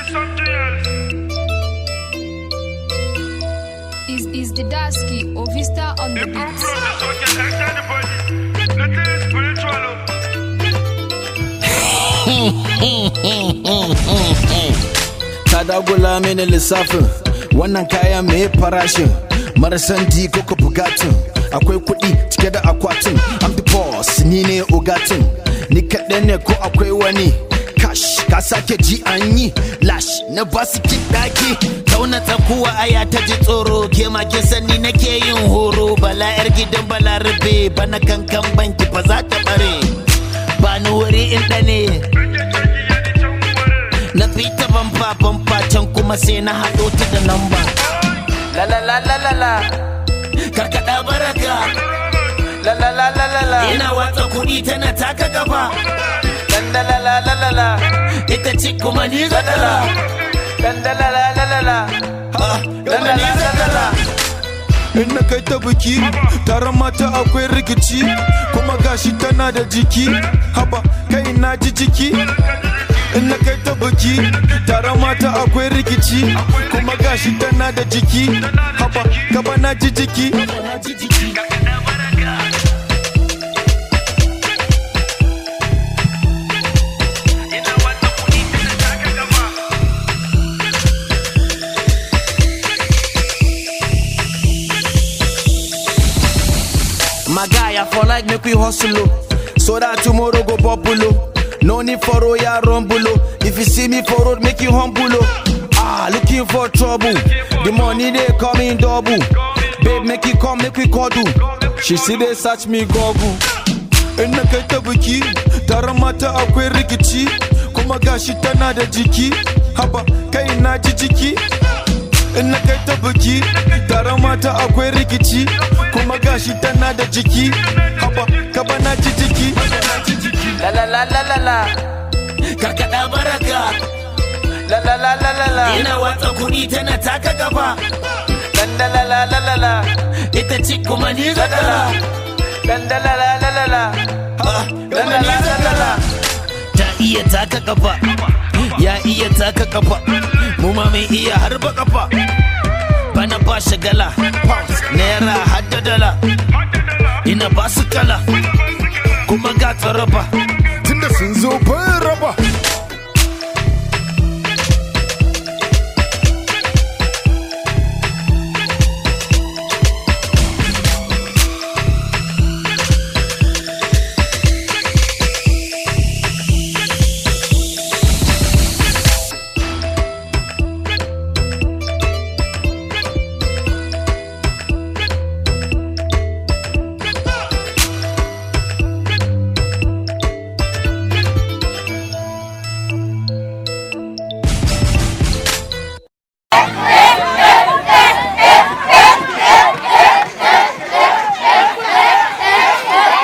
something else. Is is the Dasky or Vista on the Improve beats? process so we can enter the body. Nothing is spiritual. ta dagula mini lissafin wannan kayan mai farashin marasan di ko bugatin akwai kuɗi cike da akwatin I'm the boss ni ne ogatin ni kaɗai ne ko akwai wani cash ka sake ji an yi lash na basu kiɗaki tauna tsakuwa aya ta ji tsoro ke ma kin sani nake yin horo bala yar gidan balarabe bana kankan banki fa za ta bare ba ni wuri in ɗane na fita bamfa bamfa can kuma sai na haɗo ta da namba la la la la la la karkaɗa baraka la la la la la la ina watsa kuɗi tana taka gaba dan da la la la la la ita ce kuma ni gadala dan da la la la la la ha dan da la la la la in na kai ta biki taron mata akwai rikici kuma gashi tana da jiki haba kai na ji jiki in na kai ta biki taron mata akwai rikici kuma gashi tana da jiki haba gaba na ji jiki My guy, I for like make we hustle oh. so that tomorrow go popular. No need for royal rumble oh. If you see me for road, make you humble oh. Ah, looking for trouble. The money they come in double. Babe, make it come, make we cuddle. She see they search me Google. In na kai ta biki, taron mata akwai rikici, kuma gashi tana da jiki, haba kai na ji jiki. In na kai ta biki, taron mata akwai rikici, kuma gashi tana da jiki, haba gaba na ji jiki. la la la la la la karkaɗa baraka la la la la la la ina watsa kuɗi tana taka gaba dan da la la la la la ita ce kuma ni gadala dan da la la la la la ha dan da la la la la ta iya taka kafa ya iya taka kafa mu ma mai iya harba kafa bana ba shagala pounds naira hadda dala ina ba su kala kuma ga tsaraba Tunda sun zo ban raba.